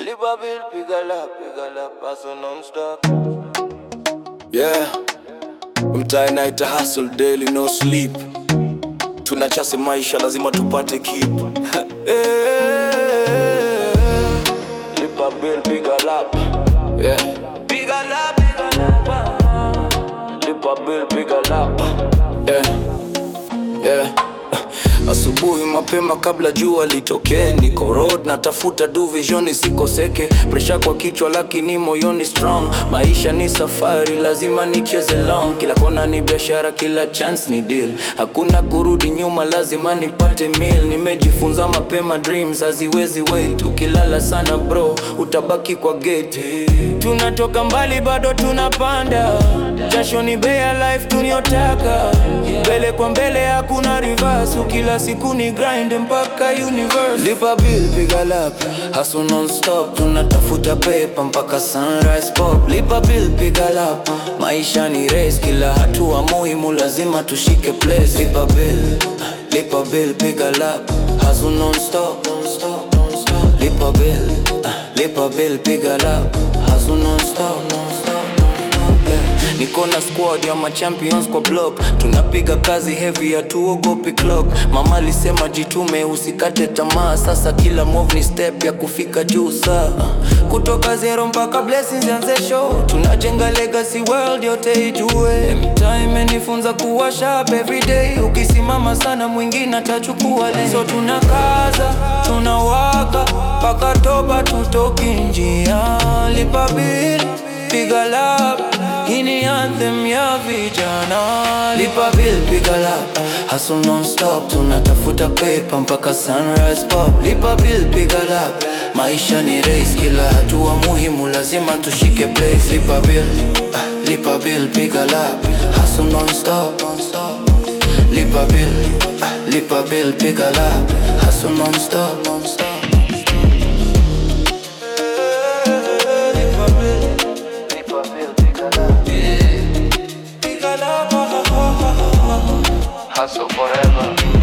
Lipa bill, piga la, piga la, paso non-stop. Yeah, mtae naita hustle daily no sleep. Tunachase maisha lazima tupate keep. Eh, Lipa bill, piga la, yeah. piga la, piga la. Lipa bill, piga la. Yeah. Yeah. Asubuhi mapema kabla jua litokee, niko road natafuta du vision isikoseke, presha kwa kichwa lakini moyoni strong. Maisha ni safari, lazima nicheze long. Kila kona ni biashara, kila chance ni deal, hakuna kurudi nyuma, lazima nipate meal. Nimejifunza mapema, dreams haziwezi wait. Ukilala sana bro, utabaki kwa gate. Tunatoka mbali, bado tunapanda, jasho ni bei ya life tunayotaka, mbele kwa mbele, hakuna reverse. Kila siku ni grind mpaka universe. Lipa bill, piga lap, hustle non-stop, tunatafuta pepa mpaka sunrise pop. Lipa bill, piga lap, maisha ni race, kila hatua muhimu lazima tushike place. Lipa bill, lipa bill, piga lap, hustle non-stop, non-stop, non-stop. Lipa bill, lipa bill, piga lap, hustle non-stop, non-stop. Yeah. Niko na squad ya machampions kwa block, tunapiga kazi heavy, hatuogopi clock. Mama alisema jitume, usikate tamaa. Sasa kila move ni step ya kufika juu. Saa kutoka zero mpaka blessings yanze show, tunajenga legacy world yote ijue. Mtaa imenifunza kuwa sharp every day, ukisimama sana mwingine atachukua lane. So tunakaza tunawaka mpaka toba, tutoki njia. Lipa bill, piga lap hii ni anthem ya vijana. Lipa bill, piga lap, hustle non-stop, tunatafuta paper mpaka sunrise pop. Lipa bill, piga lap, maisha ni race, kila hatua muhimu lazima tushike place. Lipa bill, ah, lipa bill, piga lap, hustle non-stop, non-stop. Lipa bill, ah, lipa bill, piga lap, hustle non-stop, non-stop. Lipa bill, lipa bill, piga la. Piga la, Hustle forever.